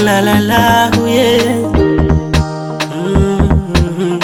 la la la, oh yeah. Mm.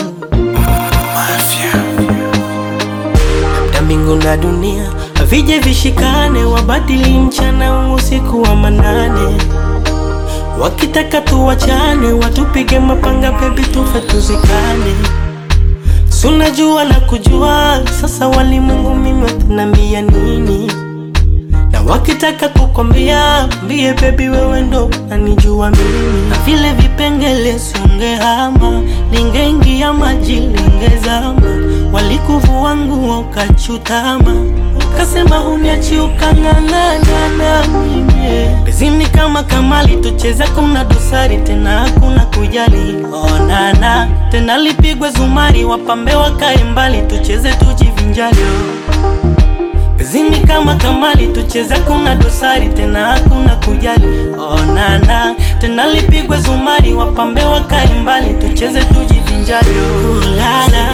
Na mbingu na dunia havije vishikane, wabadili mchana usiku wa manane, wakitaka tuwachane, watupige mapanga, bebi tufe tuzikane. Sunajua na kujua sasa, walimwengu mimi watanambia nini? na wakitaka kukwambia mbie bebi, wewe ndo nanijua mimi, na vile vipengele siongehama, lingeingia maji lingezama, walikuvua nguo ukachutama, ukasema huniachi ukang'ang'ana na mimi bezini kama kamali, tucheza kuna dosari tena hakuna kujali, onana tena lipigwe zumari, wapambe wakae mbali, tucheze tujivinjali Zini kama kamali tucheze, kuna dosari tena hakuna kujali. Onana tena lipigwe zumari, wapambe wakae mbali, tucheze tujivinjari. Ulala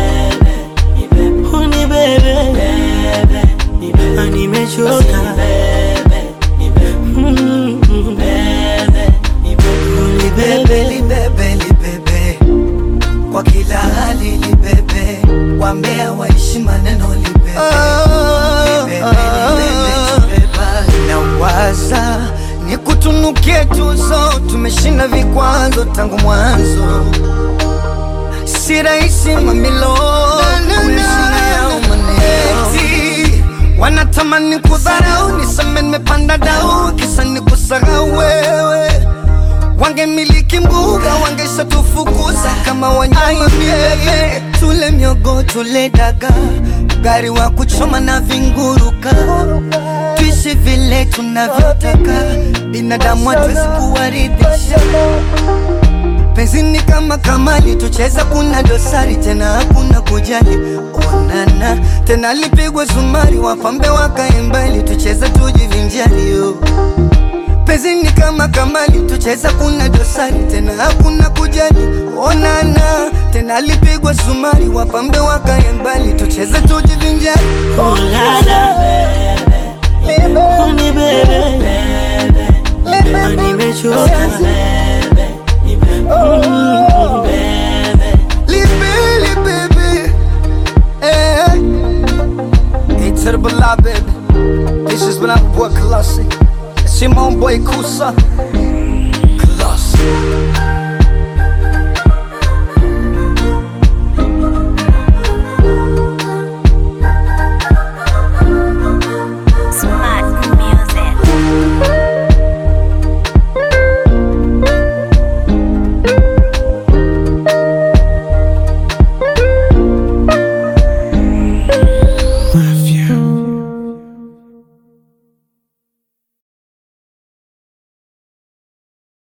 huni bebe, Ah, nimechoka Mm, huni bebe libebe libebe kwa kila hali libebe wambea waishi maneno libebe Libebe, libebe, libeba. na waza ni kutunukie tuzo tumeshinda vikwazo tangu mwanzo si rahisi mamilo kuishi yao maneno Eti, wanatamani kudharau niseme nimepanda dau kisa ni kusahau wewe wangemiliki mbuga wangesha tufukuza kama wanyama milele. Tule miogo tule daga, gari wa kuchoma na vinguruka, tuishi vile tunavyotaka, binadamu hatuwezi kuwaridhisha. Penzi ni kama kamali, tucheza kuna dosari tena hakuna kujali. Onana tena lipigwe zumari, wapambe wakae mbali, tucheze tujivinjari yo Penzi ni kama kamali, tucheza kuna dosari tena hakuna kujali. Onana tena lipigwa sumari, wapambe wakae mbali, tucheze tujivinjari. Ulala huni bebe, Ah, nimechoka Mm. Libili baby, eh. Hey to the Bala baby, this is when I'm boy Colossi. It's your own boy Kusa. Colossi.